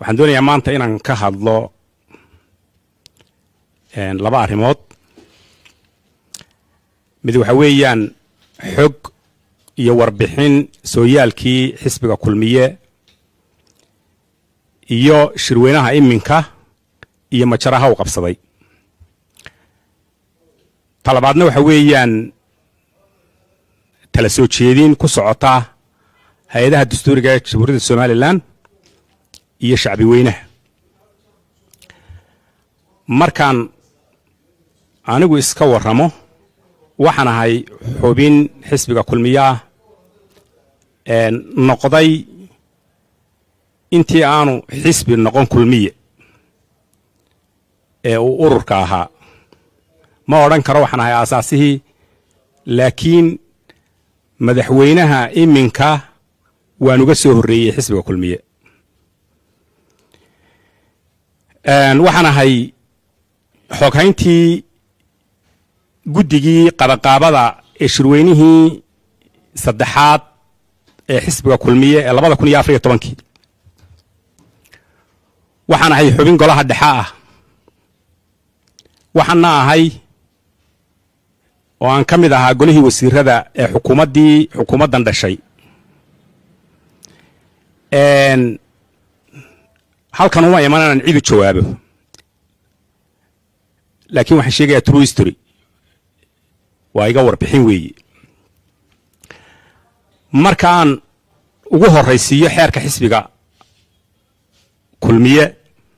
waxaan doonayaa maanta inaan ka hadlo laba arrimood mid waxa weeyaan xog iyo warbixin sooyaalkii xisbiga kulmiye iyo shirweynaha iminka iyo majaraha u qabsaday talabaadna waxa weeyaan tala soo jeedin ku socota hay-adaha dastuuriga ee jamhuuriyadda somalilan iyo shacbi weynaha markaan anigu iska warramo waxaan ahay xubin xisbiga kulmiyaah noqday intii aanu xisbi noqon kulmiye ee uu ururka ahaa ma odhan karo waxaan ahay aasaasihii laakiin madaxweynaha iminka waan uga soo horreeyey xisbiga kulmiye waxaan ahay xoghayntii guddigii qabaqaabada ee shirweynihii saddexaad ee xisbiga kulmiye ee labada kun iyo afar iyo tobankii waxaan ahay xubin golaha dhexa ah waxaana ahay oo aan ka mid ahaa golihii wasiirada ee xukuumaddii xukuumaddan dhashay halkan uma iman inaan cidu jawaabo laakiin waxaan sheegayaa true history waa iga warbixin weeye markaan ugu horraysiiyo xeerka xisbiga kulmiye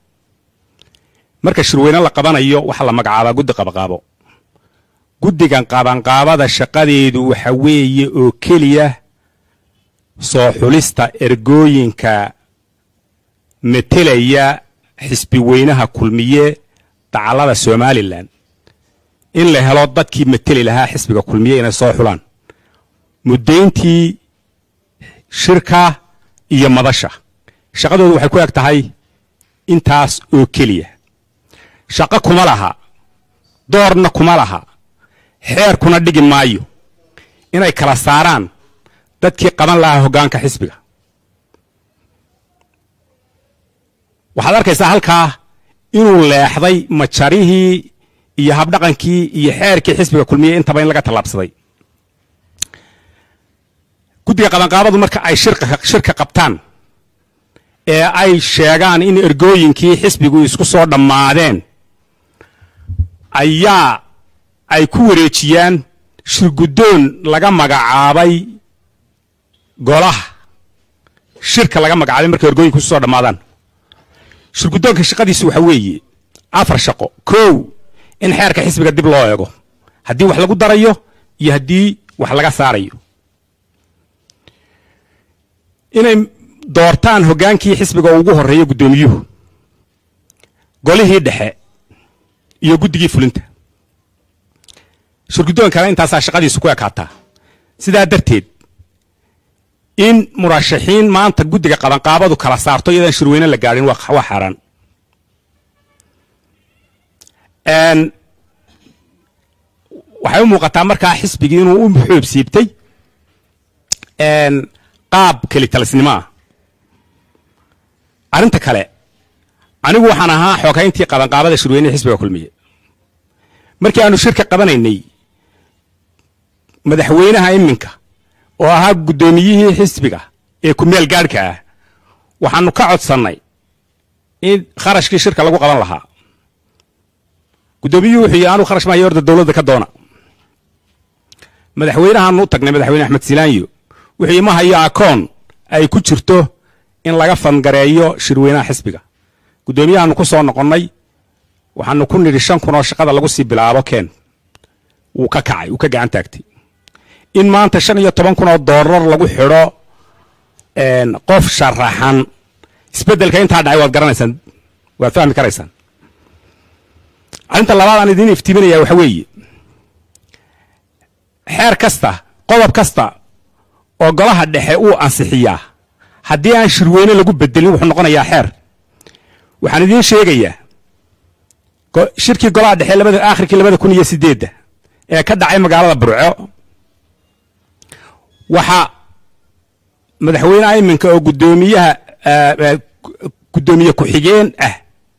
marka shirweyne la qabanayo waxaa la magacaabaa guddi qabaqaabo guddigan qabanqaabada shaqadeedu waxa weeye oo keliya soo xulista ergooyinka metelaya xisbi weynaha kulmiye dacallada somalilan in la helo dadkii meteli lahaa xisbiga kulmiye inay soo xulaan muddayntii shirka iyo madasha shaqadoodu waxay ku eg tahay intaas oo keliya shaqo kuma laha doorna kuma laha xeerkuna dhigi maayo inay kala saaraan dadkii qaban lahaa hoggaanka xisbiga waxaad arkaysaa halkaa inuu leexday majarihii iyo habdhaqankii iyo xeerkii xisbiga kulmiye intaba in laga tallaabsaday guddiga qabanqaabadu marka ay shirka qabtaan ee ay sheegaan in ergooyinkii xisbigu isku soo dhammaadeen ayaa ay ku wareejiyaan shirguddoon laga magacaabay golaha shirka laga magacaabay markay ergooyinku isu soo dhammaadaan shirguddoonka shaqadiisu waxa weeye afar shaqo kow in xeerka xisbiga dib loo eego haddii wax lagu darayo iyo haddii wax laga saarayo inay doortaan hoggaankii xisbiga ugu horreeya guddoomiyuhu golihii dhexe iyo guddigii fulinta shirguddoon kale intaasaa shaqadiisu ku ekaataa sidaa darteed in murashaxiin maanta guddiga qabanqaabadu kala saarto iyadaan shirweyne la gaadhin waa xaaraan waxay u muuqataa markaa xisbigii inuu u xoob siibtay qaab kelitalisnimo ah arrinta kale anigu waxaan ahaa xoghayntii qabanqaabada shirweynehi xisbiga kulmiye markii aanu shirka qabanaynay madaxweynaha iminka oo ahaa guddoomiyihii xisbiga ee kumeel gaadhka ah waxaanu ka codsannay in kharashkii shirka lagu qaban lahaa guddoomiyuhu wuxuu yidhi anuu kharash maayo orda dowladda ka doona madaxweynahaanu u tagnay madaxweyne axmed silaanyo wuxuu yidhi ma hayo akoon ay ku jirto in laga fangareeyo shirweynaha xisbiga guddoomiyahaanu ku soo noqonnay waxaanu ku nidhi shan kun oo shaqada lagu sii bilaabo keen wuu ka kacay wuu ka gacan taagtay in maanta shan iyo toban kun oo doolar lagu xidho qof sharaxan isbeddelka intaa dhacay waad garanaysaan waad fahmi karaysaan arrinta labaad aan idiin iftiiminaya waxa weeye xeer kasta qodob kasta oo golaha dhexe uu ansixiyaa haddii aan shirweyne lagu bedelin wuxuu noqonayaa xeer waxaan idiin sheegayaa shirkii golaha dhexe labada aakhirkii labada kun iyo sideedda ee ka dhacay magaalada burco waxaa madaxweynaha iminka oo guddoomiyaha guddoomiye ku-xigeen ah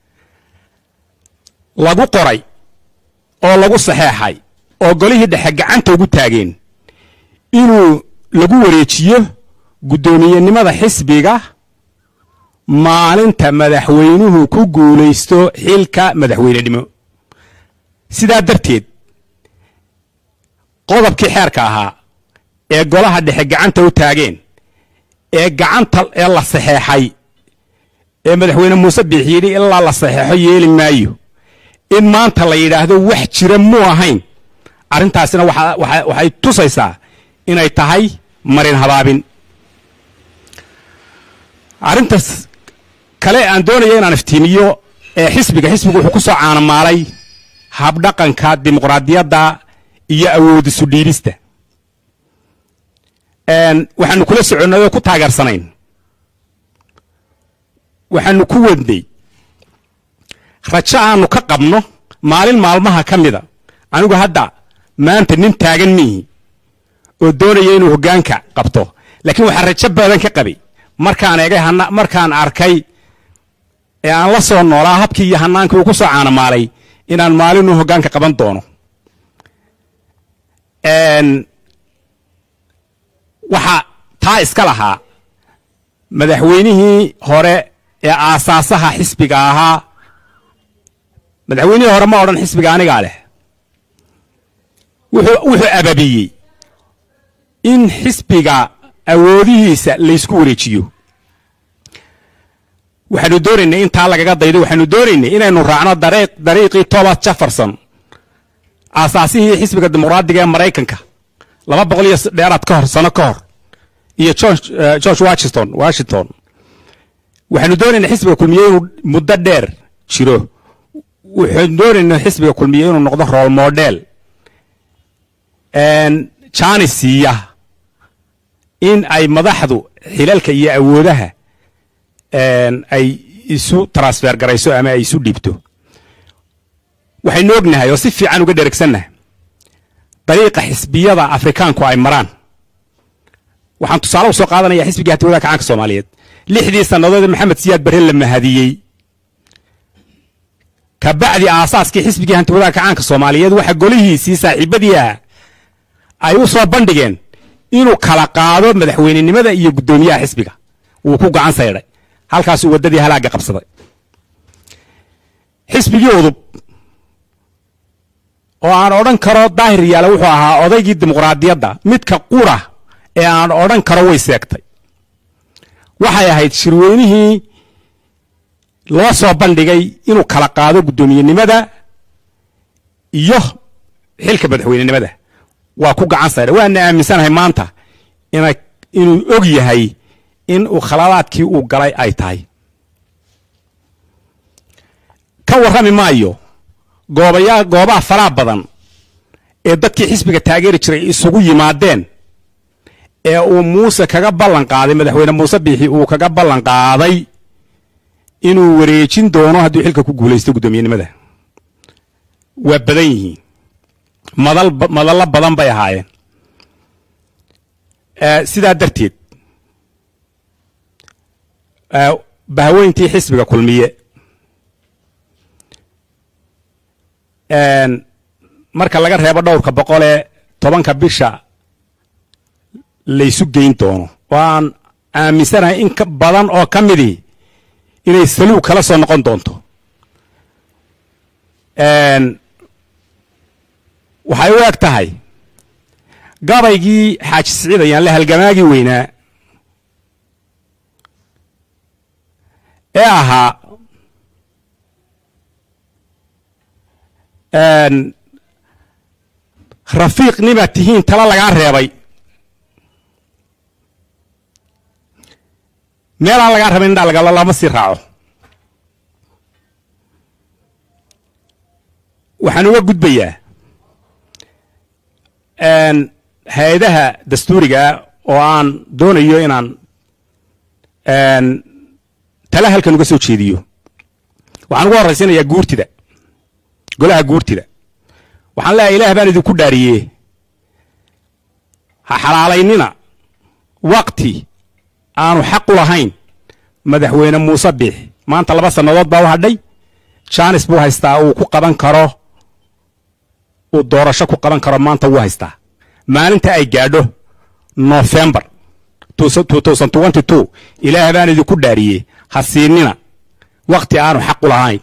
lagu qoray oo lagu saxeexay oo golihii dhexe gacanta ugu taageen inuu lagu wareejiyo guddoomiyenimada xisbiga maalinta madaxweynuhu ku guulaysto xilka madaxweynenimo sidaa darteed qodobkii xeerka ahaa ee golaha dhexe gacanta u taageen ee gacanta ee la saxeexay ee madaxweyne muuse biixi yidhi ilaa la saxeexo yeeli maayo in maanta la yidhaahdo wax jira muu ahayn arrintaasina waxay tusaysaa inay tahay marin habaabin arrintaas kale aan doonaya inaan iftiimiyo ee xisbiga xisbigu wuxuu ku soo caanamaalay habdhaqanka dimuqraadiyadda iyo awoodisu dhiibista waxaanu kula soconnay oo ku taageersanayn waxaanu ku wadnay rajo aanu ka qabno maalin maalmaha ka mida anigu hadda maanta nin taagan miihi oo doonaya inuu hoggaanka qabto laakiin waxaa rajo badan ka qabay markaan eegay markaan arkay ee aan la soo noolaa habkii iyo hanaankii uu ku soo caanamaalay inaan maalinuu hoggaanka qaban doono waxaa taa iska lahaa madaxweynihii hore ee aasaasaha xisbiga ahaa madaxweynihii hore ma odhan xisbiga anigaa leh wuxuu wuxuu ababiyey in xisbiga awoodihiisa laysku wareejiyo waxaanu doonaynay in taa lagaga daydo waxaanu doonaynay inaynu raacno dariiqii thomas jefferson aasaasihii xisbiga dimuqraadiga ee maraykanka laba boqol iyo dheeraad ka hor sano ka hor iyo george washington washington waxaanu doonaynaa xisbiga kulmiye inuu muddo dheer jiro waxaanu doonaynaa xisbiga kulmiye inuu noqdo role model jani siiya in ay madaxdu xilalka iyo awoodaha ay isu transfer garayso ama ay isu dhiibto waxaynu ognahay oo si fiican uga dheregsannahay dariiqa xisbiyada afrikaanku ay maraan waxaan tusaale u soo qaadanaya xisbigii hatiwadaha kacaanka soomaaliyeed lixdii sannadood ee maxamed siyaad barre la mahadiyey ka bacdi aasaaskii xisbigii hantiwadaha kacaanka soomaaliyeed waxa golihiisii saaxiibadii ah ay u soo bandhigeen inuu kala qaado madaxweynenimada iyo guddoomiyaha xisbiga wuu ku gacan saydhay halkaasuu waddadii halaagga qabsaday xisbigii udub oo aan odhan karo daahir yaale wuxuu ahaa odaygii dimuqraadiyadda midka qura ee aan odhan karo way seegtay waxay ahayd shirweynihii loo soo bandhigay inuu kala qaado guddoomiyenimada iyo xilka madaxweynenimada waa ku gacan saydha waana aaminsanahay maanta ina inuu og yahay in uu khaladaadkii uu galay ay tahay ka warrami maayo goobayaa goobaha faraha badan ee dadkii xisbiga taageeri jiray isugu yimaadeen ee uu muuse kaga ballan qaaday madaxweyne muuse biixi uu kaga ballan qaaday inuu wareejin doono hadduu xilka ku guulaysto guddoomiyenimada waa badan yihiin madal madallo badan bay ahaayeen sidaa darteed bahaweyntii xisbiga kulmiye marka laga reebo dhowrka boqolee tobanka bisha laysu geyn doono oo aan aaminsanahay in ka badan oo ka midii inay saluug kala soo noqon doonto waxay u eg tahay gabaygii xaaji siciid ayaan la halgamaagii weynaa ee ahaa rafiiq nimaad tihiin tala lagaa reebay meelaan lagaa rabay indhaa lagalo lama sii raaco waxaan uga gudbayaa hay-adaha dastuurigaa oo aan doonayo inaan tala halkan uga soo jeediyo waxaan uga horraysanayaa guurtida golaha guurtida waxaan leeyahay ilaah baan idinku dhaariyee ha xalaalaynina wakti aanu xaq u lahayn madaxweyne muuse biix maanta laba sannadood baa u hadhay jaanis buu haystaa uu ku qaban karo uu doorasho ku qaban karo maanta wuu haystaa maalinta ay gaadho nofembar ilaah baan idinku dhaariyey ha siinina wakhti aanu xaq u lahayn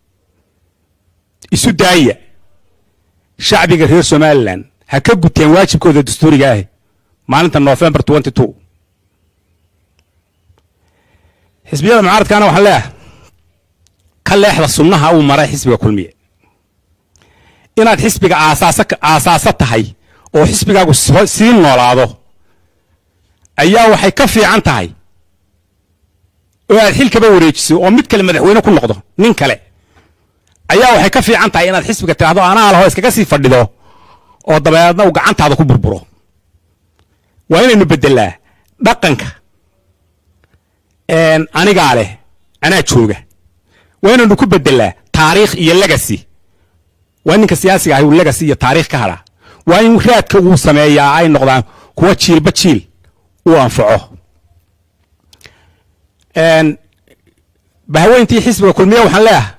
isu daaya shacbiga reer somalilan ha ka guteen waajibkooda dastuuriga ah maalinta nofembar xisbiyada mucaaradkaana waxaan leeyahay ka leexda sunnaha uu maray xisbiga kulmiye inaad xisbiga aasaaso tahay oo xisbigaagu sii noolaado ayaa waxay ka fiican tahay oo aad xilkaba wareejiso oo mid kale madaxweyne ku noqdo nin kale ayaa waxay ka fiican tahay inaad xisbiga tidhaahdo anaa laho iskaga sii fadhido oo dabeedna uu gacantaada ku burburo waa inaynu beddelaa dhaqanka anigaa leh anaa jooga waa inaynu ku beddelaa taariikh iyo legacy waa ninka siyaasiga ahay uu legacy iyo taariikh ka hadhaa waa in raadka uu sameeyaa ay noqdaan kuwa jiilba jiil uu anfaco bahaweyntii xisbiga kulmiye waxaan leeyahay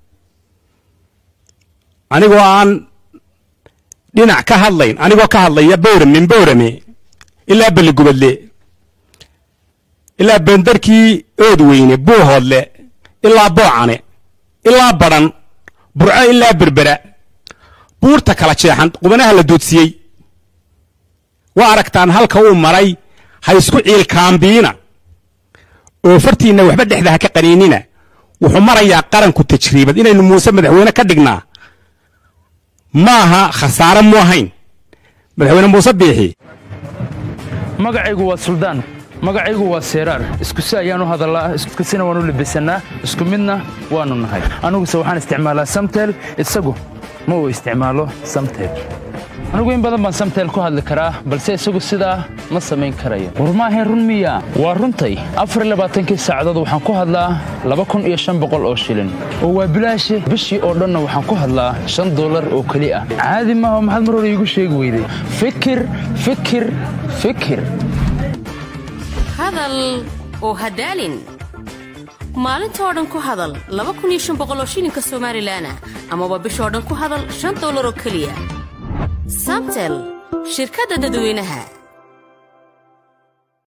anigoo aan dhinac ka hadlayn anigoo ka hadlaya bowrame min bowrame ilaa beligubadle ilaa bendarkii oodweyne buuhoodle ilaa boocane ilaa badhan burco ilaa berbera buurta kala jeexan qubanaha la doodsiiyey waa aragtaan halka uu maray ha isku ciilkaambiina oo fartiinna waxba dhexda ha ka qaniinina wuxuu marayaa qaranku tajriibad inaynu muuse madaxweyne ka dhignaa maaha khasaare mu ahayn madaxweyne muuse biixi magacaygu waa suldaan magacaygu waa seeraar iskusi ayaanu hadallaa iskusina waanu labisannaa isku midna waannu nahay aniguse waxaan isticmaalaa samtel isagu ma uu isticmaalo samtel anigu in badan baan samtel ku hadli karaa balse isagu sidaa ma samayn karayo war maahayn run miya waa runtay afarlabaaatankii saacadood waxaan ku hadlaa laba kun iyo shan boqol oo shilin oo waa bilaashe bishii oo dhanna waxaan ku hadlaa shan dollar oo keli ah caadi maaha maxaad mar hore iigu sheegi weyday fikir fikir fikir hadal oo hadaalin maalinta oo dhan ku hadal laba kun iyo shan boqol oo shilinka somalilan ah amaba bishoo dhan ku hadal shan dollar oo keliya samtel shirkadda dadweynaha